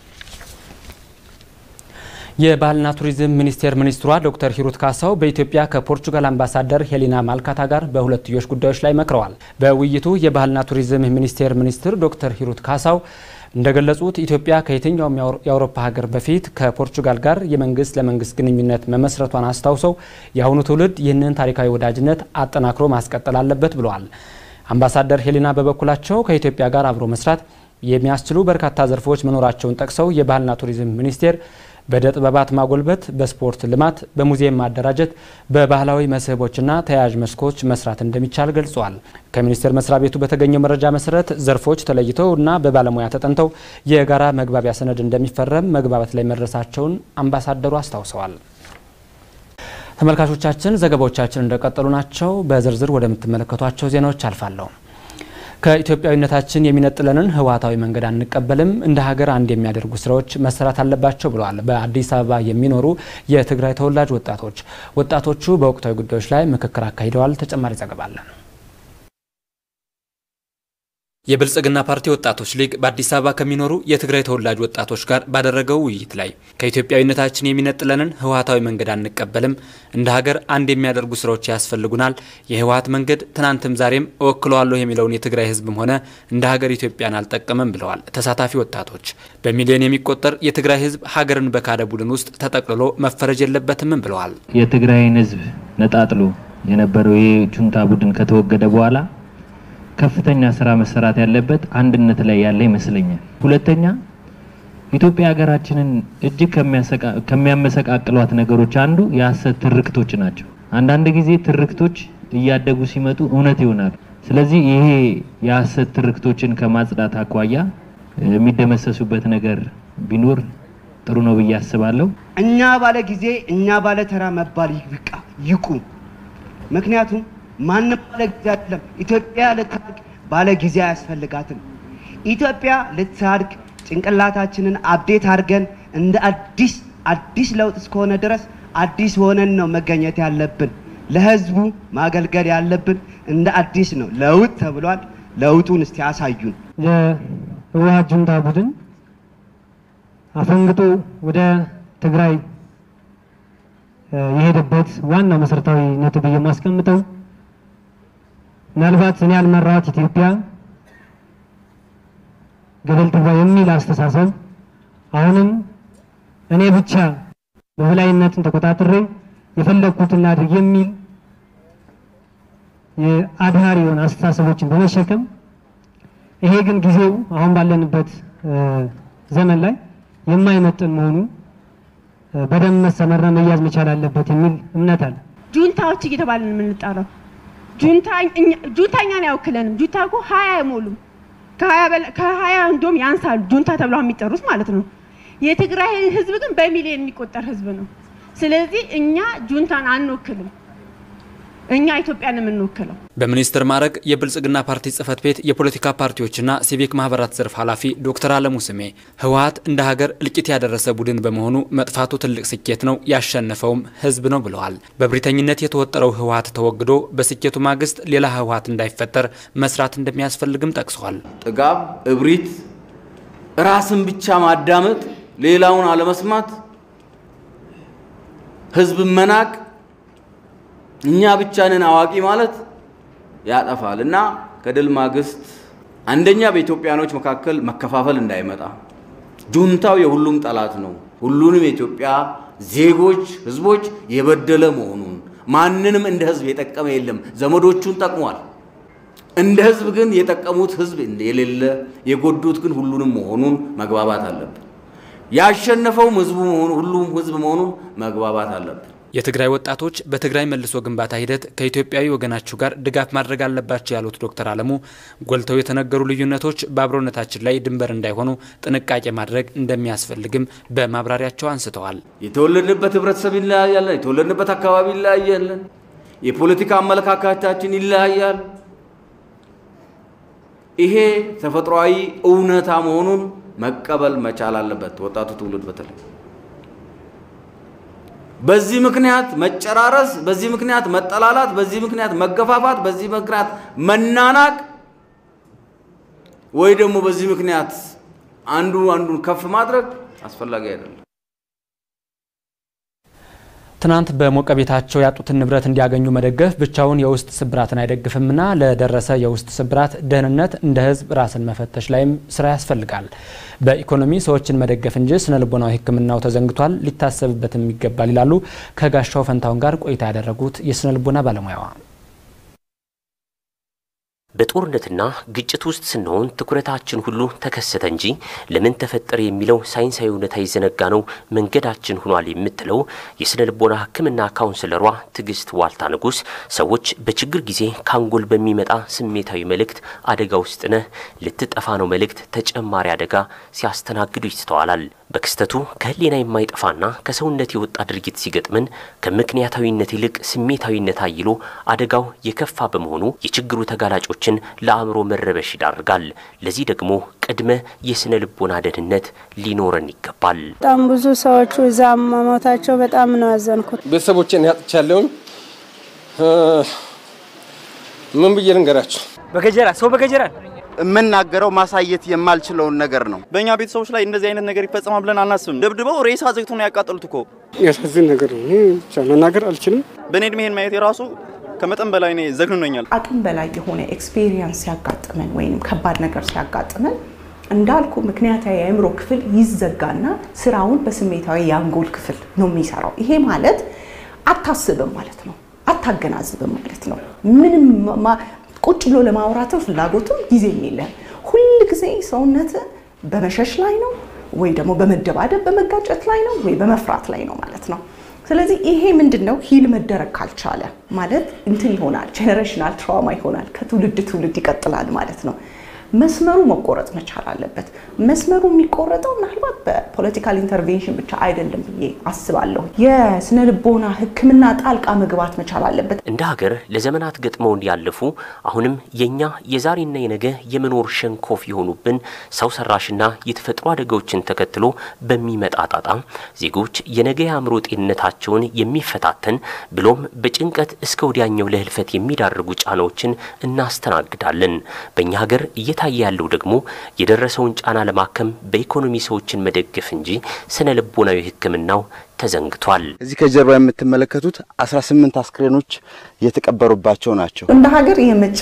የባህልና ቱሪዝም ሚኒስቴር ሚኒስትሯ ዶክተር ሂሩት ካሳው በኢትዮጵያ ከፖርቹጋል አምባሳደር ሄሊና ማልካታ ጋር በሁለትዮሽ ጉዳዮች ላይ መክረዋል። በውይይቱ የባህልና ቱሪዝም ሚኒስቴር ሚኒስትር ዶክተር ሂሩት ካሳው እንደገለጹት ኢትዮጵያ ከየትኛውም የአውሮፓ ሀገር በፊት ከፖርቹጋል ጋር የመንግስት ለመንግስት ግንኙነት መመስረቷን አስታውሰው የአሁኑ ትውልድ ይህንን ታሪካዊ ወዳጅነት አጠናክሮ ማስቀጠል አለበት ብለዋል። አምባሳደር ሄሊና በበኩላቸው ከኢትዮጵያ ጋር አብሮ መስራት የሚያስችሉ በርካታ ዘርፎች መኖራቸውን ጠቅሰው የባህልና ቱሪዝም ሚኒስቴር በእደ ጥበባት ማጎልበት፣ በስፖርት ልማት፣ በሙዚየም ማደራጀት፣ በባህላዊ መስህቦችና ተያያዥ መስኮች መስራት እንደሚቻል ገልጸዋል። ከሚኒስቴር መስሪያ ቤቱ በተገኘው መረጃ መሰረት ዘርፎች ተለይተው እና በባለሙያ ተጠንተው የጋራ መግባቢያ ሰነድ እንደሚፈረም መግባባት ላይ መድረሳቸውን አምባሳደሩ አስታውሰዋል። ተመልካቾቻችን ዘገባዎቻችን እንደቀጠሉ ናቸው። በዝርዝር ወደምትመለከቷቸው ዜናዎች አልፋለሁ። ከኢትዮጵያዊነታችን የሚነጥለንን ህወሓታዊ መንገድ አንቀበልም፣ እንደ ሀገር አንድ የሚያደርጉ ስራዎች መሰራት አለባቸው ብለዋል በአዲስ አበባ የሚኖሩ የትግራይ ተወላጅ ወጣቶች። ወጣቶቹ በወቅታዊ ጉዳዮች ላይ ምክክር አካሂደዋል። ተጨማሪ ዘገባ አለን። የብልጽግና ፓርቲ ወጣቶች ሊግ በአዲስ አበባ ከሚኖሩ የትግራይ ተወላጅ ወጣቶች ጋር ባደረገው ውይይት ላይ ከኢትዮጵያዊነታችን የሚነጥለንን ህወሓታዊ መንገድ አንቀበልም፣ እንደ ሀገር አንድ የሚያደርጉ ስራዎች ያስፈልጉናል። የህወሓት መንገድ ትናንትም ዛሬም እወክለዋለሁ የሚለውን የትግራይ ህዝብም ሆነ እንደ ሀገር ኢትዮጵያን አልጠቀመም ብለዋል ተሳታፊ ወጣቶች። በሚሊዮን የሚቆጠር የትግራይ ህዝብ ሀገርን በካደ ቡድን ውስጥ ተጠቅልሎ መፈረጅ የለበትምም ብለዋል። የትግራይን ህዝብ ነጣጥሎ የነበረው የጁንታ ቡድን ከተወገደ በኋላ ከፍተኛ ስራ መሰራት ያለበት አንድነት ላይ ያለ ይመስለኛል። ሁለተኛ ኢትዮጵያ ሀገራችንን እጅግ ከሚያመሰቃቅሏት ነገሮች አንዱ የሀሰት ትርክቶች ናቸው። አንዳንድ ጊዜ ትርክቶች እያደጉ ሲመጡ እውነት ይሆናሉ። ስለዚህ ይሄ የሀሰት ትርክቶችን ከማጽዳት አኳያ የሚደመሰሱበት ነገር ቢኖር ጥሩ ነው ብዬ አስባለሁ። እኛ ባለ ጊዜ እኛ ባለ ተራ መባል ይብቃ ይቁም። ምክንያቱም ማንም ባለ ጊዜ አይደለም። ኢትዮጵያ ልታድግ ባለ ጊዜ አያስፈልጋትም። ኢትዮጵያ ልታድግ ጭንቅላታችንን አብዴት አድርገን እንደ አዲስ አዲስ ለውጥ እስከሆነ ድረስ አዲስ ሆነን ነው መገኘት ያለብን። ለህዝቡ ማገልገል ያለብን እንደ አዲስ ነው። ለውጥ ተብሏል። ለውጡን እስቲ አሳዩን። የህወሓት ጁንታ ቡድን አፈንግጦ ወደ ትግራይ የሄደበት ዋና መሰረታዊ ነጥብ የማስቀምጠው ምናልባት እኔ ያልመራኋት ኢትዮጵያ ገደል ትግባ የሚል አስተሳሰብ አሁንም እኔ ብቻ በበላይነትን ተቆጣጥሬ የፈለግኩትን ላድርግ የሚል የአድሃሪ የሆነ አስተሳሰቦችን በመሸከም ይሄ ግን ጊዜው አሁን ባለንበት ዘመን ላይ የማይመጥን መሆኑ በደንብ መሰመርና መያዝ መቻል አለበት የሚል እምነት አለ። ጁንታዎች እየተባለን የምንጠራው ጁንታ እኛን አይወክለንም። ጁንታ እኮ ሀያ አይሞሉም። ከሀያ እንደውም ያንሳሉ ጁንታ ተብለው የሚጠሩት ማለት ነው። የትግራይ ህዝብ ግን በሚሊዮን የሚቆጠር ህዝብ ነው። ስለዚህ እኛ ጁንታን አንወክልም። እኛ ኢትዮጵያን የምንወክለው። በሚኒስትር ማዕረግ የብልጽግና ፓርቲ ጽህፈት ቤት የፖለቲካ ፓርቲዎችና ሲቪክ ማህበራት ዘርፍ ኃላፊ ዶክተር አለሙ ስሜ ህወሓት እንደ ሀገር እልቂት ያደረሰ ቡድን በመሆኑ መጥፋቱ ትልቅ ስኬት ነው፣ ያሸነፈውም ህዝብ ነው ብለዋል። በብሪተኝነት የተወጠረው ህወሓት ተወግዶ በስኬቱ ማግስት ሌላ ህወሓት እንዳይፈጠር መስራት እንደሚያስፈልግም ጠቅሰዋል። ጥጋብ፣ እብሪት፣ ራስን ብቻ ማዳመጥ፣ ሌላውን አለመስማት፣ ህዝብ መናቅ እኛ ብቻ ነን አዋቂ ማለት ያጠፋል እና ከድል ማግስት አንደኛ በኢትዮጵያኖች መካከል መከፋፈል እንዳይመጣ፣ ጁንታው የሁሉም ጠላት ነው፣ ሁሉንም የኢትዮጵያ ዜጎች ህዝቦች የበደለ መሆኑን ማንንም እንደ ህዝብ የጠቀመ የለም። ዘመዶቹን ጠቅሟል። እንደ ህዝብ ግን የጠቀሙት ህዝብ የሌለ የጎዱት ግን ሁሉንም መሆኑን መግባባት አለብን። ያሸነፈውም ህዝቡ መሆኑ ሁሉም ህዝብ መሆኑን መግባባት አለብን። የትግራይ ወጣቶች በትግራይ መልሶ ግንባታ ሂደት ከኢትዮጵያዊ ወገናችሁ ጋር ድጋፍ ማድረግ አለባቸው ያሉት ዶክተር አለሙ ጎልተው የተነገሩ ልዩነቶች በአብሮነታችን ላይ ድንበር እንዳይሆኑ ጥንቃቄ ማድረግ እንደሚያስፈልግም በማብራሪያቸው አንስተዋል። የተወለድንበት ህብረተሰብ ይለያያለን። የተወለድንበት አካባቢ ይለያያለን። የፖለቲካ አመለካከታችን ይለያያል። ይሄ ተፈጥሯዊ እውነታ መሆኑን መቀበል መቻል አለበት ወጣቱ ትውልድ በተለይ በዚህ ምክንያት መጨራረስ፣ በዚህ ምክንያት መጠላላት፣ በዚህ ምክንያት መገፋፋት፣ በዚህ ምክንያት መናናቅ ወይ ደግሞ በዚህ ምክንያት አንዱ አንዱን ከፍ ማድረግ አስፈላጊ አይደለም። ትናንት በሞቀ ቤታቸው ያጡትን ንብረት እንዲያገኙ መደገፍ ብቻውን የውስጥ ስብራትን አይደግፍምና ለደረሰ የውስጥ ስብራት ደህንነት እንደ ሕዝብ ራስን መፈተሽ ላይም ስራ ያስፈልጋል። በኢኮኖሚ ሰዎችን መደገፍ እንጂ ስነ ልቦናዊ ሕክምናው ተዘንግቷል፣ ሊታሰብበትም ይገባል ይላሉ ከጋሻው ፈንታውን ጋር ቆይታ ያደረጉት የስነ ልቦና ባለሙያዋ። በጦርነትና ግጭት ውስጥ ስንሆን ትኩረታችን ሁሉ ተከሰተ እንጂ ለምን ተፈጠረ የሚለው ሳይንሳዊ እውነታ የዘነጋ ነው መንገዳችን ሆኗል የምትለው የስነ ልቦና ሕክምና ካውንስለሯ ትዕግስት ዋልታ ንጉስ ሰዎች በችግር ጊዜ ካንጎል በሚመጣ ስሜታዊ መልእክት አደጋ ውስጥ ነህ፣ ልትጠፋ ነው መልእክት ተጨማሪ አደጋ ሲያስተናግዱ ይስተዋላል። በክስተቱ ከህሊና የማይጠፋና ከሰውነት የወጣ ድርጊት ሲገጥምን ከምክንያታዊነት ይልቅ ስሜታዊነት አይሎ አደጋው የከፋ በመሆኑ የችግሩ ተጋላጮችን ለአእምሮ መረበሽ ይዳርጋል። ለዚህ ደግሞ ቅድመ የስነ ልቦና ደህንነት ሊኖረን ይገባል። በጣም ብዙ ሰዎቹ እዛ መሞታቸው በጣም ነው ያዘንኩት። ቤተሰቦቼን ያጥቻለሁኝ። ምን ብዬ ልንገራችሁ? በገጀራ ሰው በገጀራ የምናገረው ማሳየት የማልችለውን ነገር ነው። በእኛ ቤተሰቦች ላይ እንደዚህ አይነት ነገር ይፈጸማል ብለን አናስብም። ደብድበው ሬሳ ዘግቶ ነው ያቃጠሉት እኮ። ያሳዝን ነገር ነው። እኔ ብቻ መናገር አልችልም። በእኔ እድሜ ይሄን ማየት የራሱ ከመጠን በላይ ነው ዘግኖኛል። አቅም በላይ የሆነ ኤክስፔሪየንስ ሲያጋጥመን ወይም ከባድ ነገር ሲያጋጥመን እንዳልኩ ምክንያታዊ የአእምሮ ክፍል ይዘጋና ስራውን በስሜታዊ የአንጎል ክፍል ነው የሚሰራው። ይሄ ማለት አታስብም ማለት ነው፣ አታገናዝብም ማለት ነው። ምንም ቁጭ ብሎ ለማውራትም ፍላጎትም ጊዜም የለም። ሁል ጊዜ ሰውነት በመሸሽ ላይ ነው ወይ ደግሞ በመደባደብ በመጋጨት ላይ ነው ወይ በመፍራት ላይ ነው ማለት ነው። ስለዚህ ይሄ ምንድን ነው ሂል መደረግ ካልቻለ ማለት እንትን ይሆናል፣ ጄኔሬሽናል ትራውማ ይሆናል። ከትውልድ ትውልድ ይቀጥላል ማለት ነው። መስመሩ መቆረጥ መቻል አለበት። መስመሩ የሚቆረጠው ምናልባት በፖለቲካል ኢንተርቬንሽን ብቻ አይደለም ብዬ አስባለሁ። የስነ ልቦና ሕክምና ጣልቃ መግባት መቻል አለበት። እንደ ሀገር ለዘመናት ገጥመውን ያለፉ አሁንም የእኛ የዛሬና የነገ የመኖር ሸንኮፍ የሆኑብን ሰው ሰራሽና የተፈጥሮ አደጋዎችን ተከትሎ በሚመጣ ጣጣ ዜጎች የነገ የአእምሮ ጤንነታቸውን የሚፈታተን ብሎም በጭንቀት እስከ ወዲያኛው ለህልፈት የሚዳርጉ ጫናዎችን እናስተናግዳለን። በእኛ ሀገር እየታየ ያለው ደግሞ የደረሰውን ጫና ለማከም በኢኮኖሚ ሰዎችን መደገፍ እንጂ ስነ ልቦናዊ ሕክምናው ተዘንግቷል። እዚህ ከጀርባ የምትመለከቱት 18 አስክሬኖች የተቀበሩባቸው ናቸው። እንደ ሀገር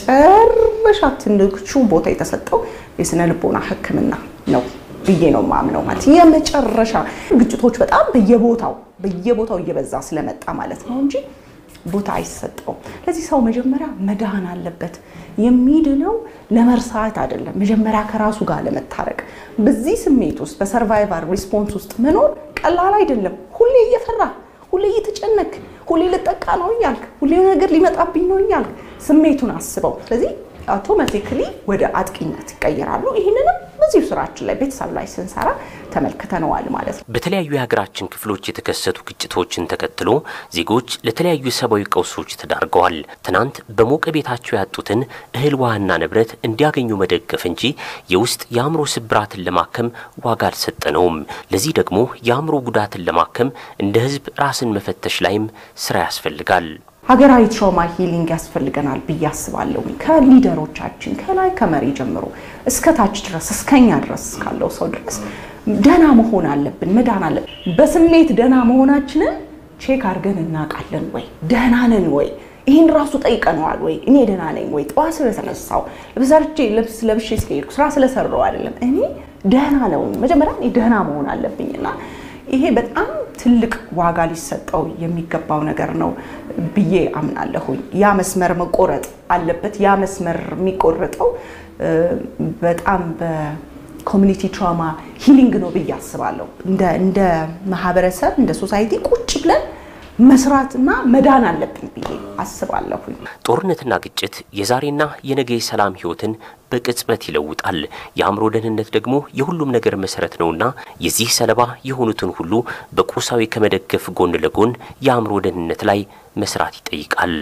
የመጨረሻ ትንሹ ቦታ የተሰጠው የስነ ልቦና ሕክምና ነው ብዬ ነው ማምነው። ማለት የመጨረሻ ግጭቶች በጣም በየቦታው በየቦታው እየበዛ ስለመጣ ማለት ነው እንጂ ቦታ አይሰጠውም። ለዚህ ሰው መጀመሪያ መዳን አለበት። የሚድነው ለመርሳት አይደለም፣ መጀመሪያ ከራሱ ጋር ለመታረቅ። በዚህ ስሜት ውስጥ በሰርቫይቫል ሪስፖንስ ውስጥ መኖር ቀላል አይደለም። ሁሌ እየፈራ ሁሌ እየተጨነክ ሁሌ ልጠቃ ነው እያልክ ሁሌ ነገር ሊመጣብኝ ነው እያልክ ስሜቱን አስበው። ስለዚህ አውቶማቲክሊ ወደ አጥቂነት ይቀየራሉ። ይህንንም በዚሁ ስራችን ላይ ቤተሰብ ላይ ስንሰራ ተመልክተነዋል ማለት ነው። በተለያዩ የሀገራችን ክፍሎች የተከሰቱ ግጭቶችን ተከትሎ ዜጎች ለተለያዩ ሰብአዊ ቀውሶች ተዳርገዋል። ትናንት በሞቀ ቤታቸው ያጡትን እህል ውሃና ንብረት እንዲያገኙ መደገፍ እንጂ የውስጥ የአእምሮ ስብራትን ለማከም ዋጋ አልሰጠነውም። ለዚህ ደግሞ የአእምሮ ጉዳትን ለማከም እንደ ሕዝብ ራስን መፈተሽ ላይም ስራ ያስፈልጋል። ሀገራዊ ትራውማ ሂሊንግ ያስፈልገናል ብዬ አስባለሁ። ከሊደሮቻችን ከላይ ከመሪ ጀምሮ እስከ ታች ድረስ እስከኛ ድረስ ካለው ሰው ድረስ ደህና መሆን አለብን፣ መዳን አለብን። በስሜት ደህና መሆናችንን ቼክ አድርገን እናውቃለን ወይ? ደህና ነን ወይ? ይህን ራሱ ጠይቀነዋል ወይ? እኔ ደህና ነኝ ወይ? ጠዋት ስለተነሳው ልብሰርቼ ልብስ ለብሼ ስለሄድኩ ስራ ስለሰራው አይደለም፣ እኔ ደህና ነው። መጀመሪያ እኔ ደህና መሆን አለብኝና ይሄ በጣም ትልቅ ዋጋ ሊሰጠው የሚገባው ነገር ነው ብዬ አምናለሁኝ። ያ መስመር መቆረጥ አለበት። ያ መስመር የሚቆረጠው በጣም በኮሚኒቲ ትራውማ ሂሊንግ ነው ብዬ አስባለሁ። እንደ ማህበረሰብ እንደ ሶሳይቲ ቁጭ ብለን መስራትና መዳን አለብን ብዬ አስባለሁኝ። ጦርነትና ግጭት የዛሬና የነገ የሰላም ህይወትን በቅጽበት ይለውጣል። የአእምሮ ደህንነት ደግሞ የሁሉም ነገር መሰረት ነውና የዚህ ሰለባ የሆኑትን ሁሉ በቁሳዊ ከመደገፍ ጎን ለጎን የአእምሮ ደህንነት ላይ መስራት ይጠይቃል።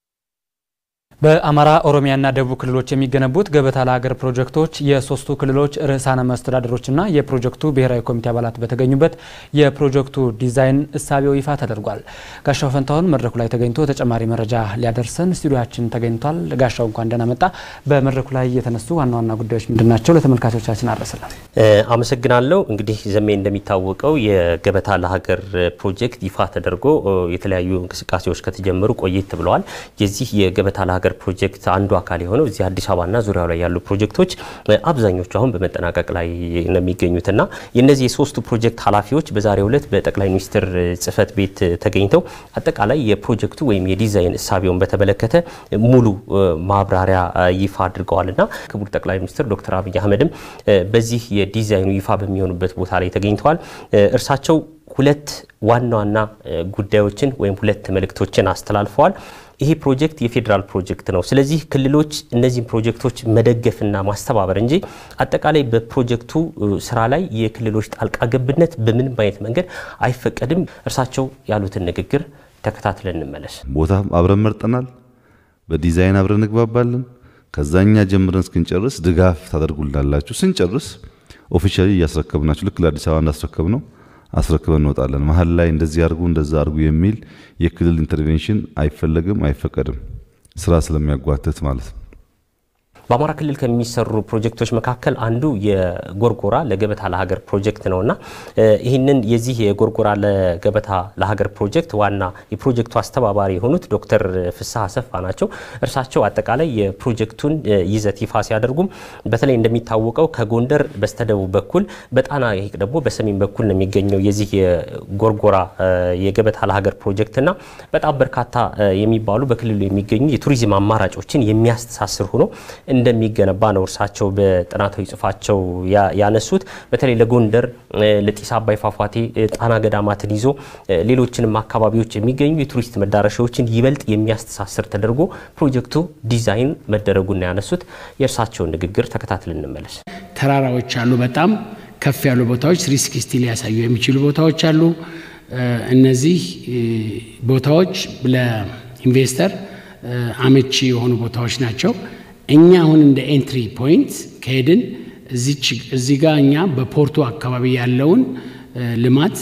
በአማራ ኦሮሚያና ደቡብ ክልሎች የሚገነቡት ገበታ ለሀገር ፕሮጀክቶች የሶስቱ ክልሎች ርዕሳነ መስተዳድሮችና የፕሮጀክቱ ብሔራዊ ኮሚቴ አባላት በተገኙበት የፕሮጀክቱ ዲዛይን እሳቤው ይፋ ተደርጓል። ጋሻው ፈንታሁን መድረኩ ላይ ተገኝቶ ተጨማሪ መረጃ ሊያደርሰን ስቱዲዮችን ተገኝቷል። ጋሻው እንኳን ደህና መጣ። በመድረኩ ላይ የተነሱ ዋና ዋና ጉዳዮች ምንድን ናቸው? ለተመልካቾቻችን አድረስልን። አመሰግናለሁ። እንግዲህ ዘሜ እንደሚታወቀው የገበታ ለሀገር ፕሮጀክት ይፋ ተደርጎ የተለያዩ እንቅስቃሴዎች ከተጀመሩ ቆየት ብለዋል። የዚህ የገበታ ለሀገር ፕሮጀክት አንዱ አካል የሆነው እዚህ አዲስ አበባና ዙሪያው ላይ ያሉ ፕሮጀክቶች አብዛኞቹ አሁን በመጠናቀቅ ላይ ነው የሚገኙትና የእነዚህ የሶስቱ ፕሮጀክት ኃላፊዎች በዛሬው ዕለት በጠቅላይ ሚኒስትር ጽህፈት ቤት ተገኝተው አጠቃላይ የፕሮጀክቱ ወይም የዲዛይን እሳቤውን በተመለከተ ሙሉ ማብራሪያ ይፋ አድርገዋልና ክቡር ጠቅላይ ሚኒስትር ዶክተር አብይ አህመድም በዚህ የዲዛይኑ ይፋ በሚሆኑበት ቦታ ላይ ተገኝተዋል። እርሳቸው ሁለት ዋና ዋና ጉዳዮችን ወይም ሁለት መልእክቶችን አስተላልፈዋል። ይሄ ፕሮጀክት የፌዴራል ፕሮጀክት ነው። ስለዚህ ክልሎች እነዚህን ፕሮጀክቶች መደገፍና ማስተባበር እንጂ አጠቃላይ በፕሮጀክቱ ስራ ላይ የክልሎች ጣልቃ ገብነት በምንም አይነት መንገድ አይፈቀድም። እርሳቸው ያሉትን ንግግር ተከታትለን እንመለስ። ቦታ አብረን መርጠናል። በዲዛይን አብረን እንግባባለን። ከዛኛ ጀምረን እስክንጨርስ ድጋፍ ታደርጉልናላችሁ። ስንጨርስ ኦፊሻሊ እያስረከብናችሁ ልክ ለአዲስ አበባ እንዳስረከብ ነው አስረክበን እንወጣለን። መሀል ላይ እንደዚህ አድርጉ እንደዛ አድርጉ የሚል የክልል ኢንተርቬንሽን አይፈለግም፣ አይፈቀድም ስራ ስለሚያጓትት ማለት ነው። በአማራ ክልል ከሚሰሩ ፕሮጀክቶች መካከል አንዱ የጎርጎራ ለገበታ ለሀገር ፕሮጀክት ነውና ይህንን የዚህ የጎርጎራ ለገበታ ለሀገር ፕሮጀክት ዋና የፕሮጀክቱ አስተባባሪ የሆኑት ዶክተር ፍስሐ አሰፋ ናቸው። እርሳቸው አጠቃላይ የፕሮጀክቱን ይዘት ይፋ ሲያደርጉም በተለይ እንደሚታወቀው ከጎንደር በስተደቡብ በኩል በጣና ሐይቅ ደግሞ በሰሜን በኩል ነው የሚገኘው የዚህ የጎርጎራ የገበታ ለሀገር ፕሮጀክትና በጣም በርካታ የሚባሉ በክልሉ የሚገኙ የቱሪዝም አማራጮችን የሚያስተሳስር ሆኖ እንደሚገነባ ነው እርሳቸው በጥናታዊ ጽሑፋቸው ያነሱት። በተለይ ለጎንደር ለጢስ አባይ ፏፏቴ፣ ጣና ገዳማትን ይዞ ሌሎችንም አካባቢዎች የሚገኙ የቱሪስት መዳረሻዎችን ይበልጥ የሚያስተሳስር ተደርጎ ፕሮጀክቱ ዲዛይን መደረጉን ያነሱት። የእርሳቸውን ንግግር ተከታትል እንመለስ። ተራራዎች አሉ። በጣም ከፍ ያሉ ቦታዎች ስሪ ሲክስቲ ሊያሳዩ የሚችሉ ቦታዎች አሉ። እነዚህ ቦታዎች ለኢንቨስተር አመቺ የሆኑ ቦታዎች ናቸው። እኛ አሁን እንደ ኤንትሪ ፖይንት ከሄድን እዚህ ጋር እኛ በፖርቱ አካባቢ ያለውን ልማት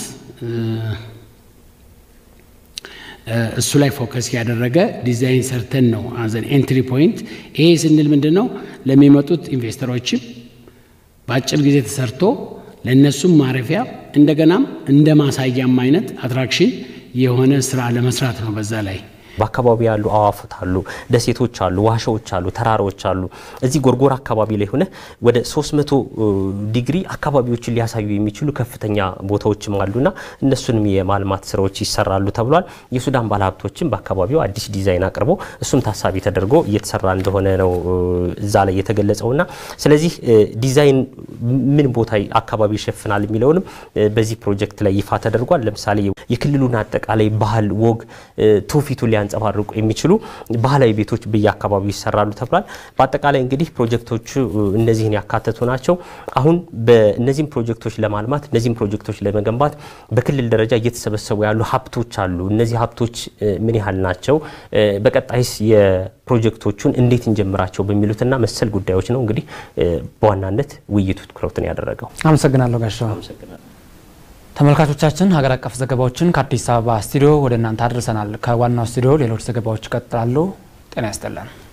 እሱ ላይ ፎከስ ያደረገ ዲዛይን ሰርተን ነው አዘን ኤንትሪ ፖይንት። ይሄ ስንል ምንድን ነው ለሚመጡት ኢንቨስተሮችም በአጭር ጊዜ ተሰርቶ ለእነሱም ማረፊያ እንደገናም እንደ ማሳያም አይነት አትራክሽን የሆነ ስራ ለመስራት ነው በዛ ላይ በአካባቢ ያሉ አዋፍት አሉ፣ ደሴቶች አሉ፣ ዋሻዎች አሉ፣ ተራራዎች አሉ። እዚህ ጎርጎራ አካባቢ ላይ ሆነ ወደ 300 ዲግሪ አካባቢዎችን ሊያሳዩ የሚችሉ ከፍተኛ ቦታዎችም አሉና እነሱንም የማልማት ስራዎች ይሰራሉ ተብሏል። የሱዳን ባለሀብቶችም በአካባቢው አዲስ ዲዛይን አቅርቦ እሱም ታሳቢ ተደርጎ እየተሰራ እንደሆነ ነው እዛ ላይ የተገለጸውና ስለዚህ ዲዛይን ምን ቦታ አካባቢ ይሸፍናል የሚለውንም በዚህ ፕሮጀክት ላይ ይፋ ተደርጓል። ለምሳሌ የክልሉን አጠቃላይ ባህል፣ ወግ፣ ትውፊቱን ሊያንጸባርቁ የሚችሉ ባህላዊ ቤቶች በየአካባቢው ይሰራሉ ተብሏል። በአጠቃላይ እንግዲህ ፕሮጀክቶቹ እነዚህን ያካተቱ ናቸው። አሁን በእነዚህም ፕሮጀክቶች ለማልማት እነዚህም ፕሮጀክቶች ለመገንባት በክልል ደረጃ እየተሰበሰቡ ያሉ ሀብቶች አሉ። እነዚህ ሀብቶች ምን ያህል ናቸው? በቀጣይስ የፕሮጀክቶቹን እንዴት እንጀምራቸው? በሚሉትና መሰል ጉዳዮች ነው እንግዲህ በዋናነት ውይይቱ ትኩረቱን ያደረገው። አመሰግናለሁ ጋሻው። ተመልካቾቻችን ሀገር አቀፍ ዘገባዎችን ከአዲስ አበባ ስቱዲዮ ወደ እናንተ አድርሰናል። ከዋናው ስቱዲዮ ሌሎች ዘገባዎች ይቀጥላሉ። ጤና ይስጥልን።